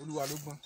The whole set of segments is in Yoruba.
olúwa ló gbọ́n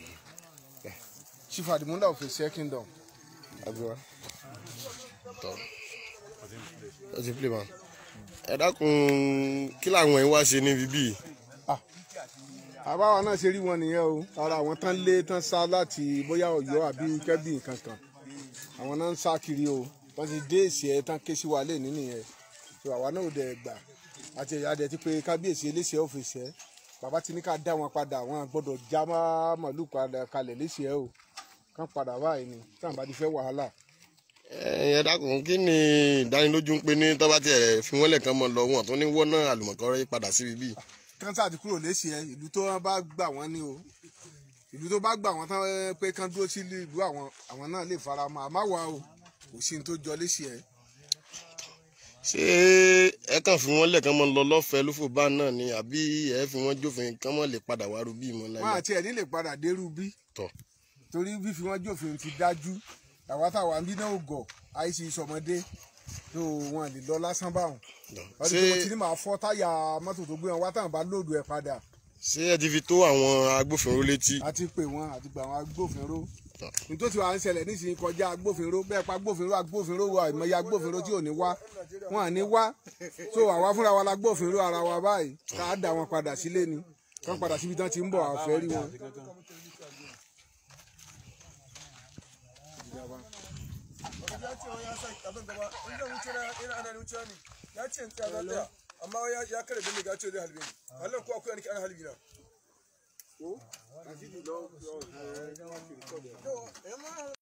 chief adimunda of ese kingdom agbera. tọ ọ ti play man ẹ dákun kí làwọn yẹn wá ṣe níbi bíi àbáwa náà ṣe rí wọn nìyẹn o ara àwọn tán lé tán sá láti bóyá Ọ̀yọ́ àbí kẹbí kankan àwọn náà ń sá kiri o wọn ti dé èsì ẹ tán ké sí wa lé nínú yẹn tó àwa náà ò dẹ gbà àti ẹ̀yà dẹ ti pé kábíyèsí eléṣẹ́ ọ̀fíìsì ẹ bàbá ti ní ká dá wọn padà wọn gbọ́dọ̀ já má màlúù padà kalẹ̀ léṣẹ́ ẹ o kán padà báyìí ni tí àwọn bá ti fẹ́ wàhálà. ẹ dákun kí ni ìdánilójú ń pé ní tọ́ba tiẹ̀ fi wọ́n lẹ̀kan mọ́ lọ wọn tó ní wọ́n náà àlùmọ̀kọ́rẹ́ padà síbi bíi kánsá ti kúrò léṣe ẹ ìlú tó wọn bá gbà wọn ní o ìlú tó bá gbà wọn tán ẹ, pé kán dúró sí ìlú àwọn àwọn náà lè fara mọ́ àmọ́ wà o kò sí ní tó jọ léṣe ẹ. ṣé ẹ kàn fi wọ́n lẹ̀kan mọ́ lọ lọ́fẹ̀ẹ́ lófò bá náà ni àbí ẹ fi wọ́n jófin kán mọ́ lè padà wá rubí mọ́ wọn láyé àti ẹ̀ nílè padà dérú bí tọ̀ torí fífi wọn jófin ti dájú àwa táwa ń bí náà ò gọ̀ àìsí ìsọmọdé tó wọn lè lọ lásán báwọn ṣé ọdún tó ti ní màá fọ́ táyà mọ́tò tó gbé wọn wá táwọn bá lóòdù ẹ̀ padà ṣé ẹ ti fi tó àwọn agbófinró létí àti pè wọn àti gbà wọn agbófinró Tọ́. nítorí wàá ń ṣẹlẹ̀ nísìnyí kọjá agbófinró bẹ́ẹ̀ pa agbófinró agbófinró wa ìmọ̀ya agbófinró tí ò ní wá wọn à ní wá so àwa fúnra wa la agbófinró ara wa báyìí ká dá wọn padà sílé ni kán padà síbi tán ti ń bọ̀ àfẹ́ rí wọn. ya ce wani ya sa abin gaba in zan wuce na ina ana wuce ne ya ce in tsaya za tsaya amma ya ya kare bin ya ce zai halbe ni Allah ko akwai ni ana halbi na to amma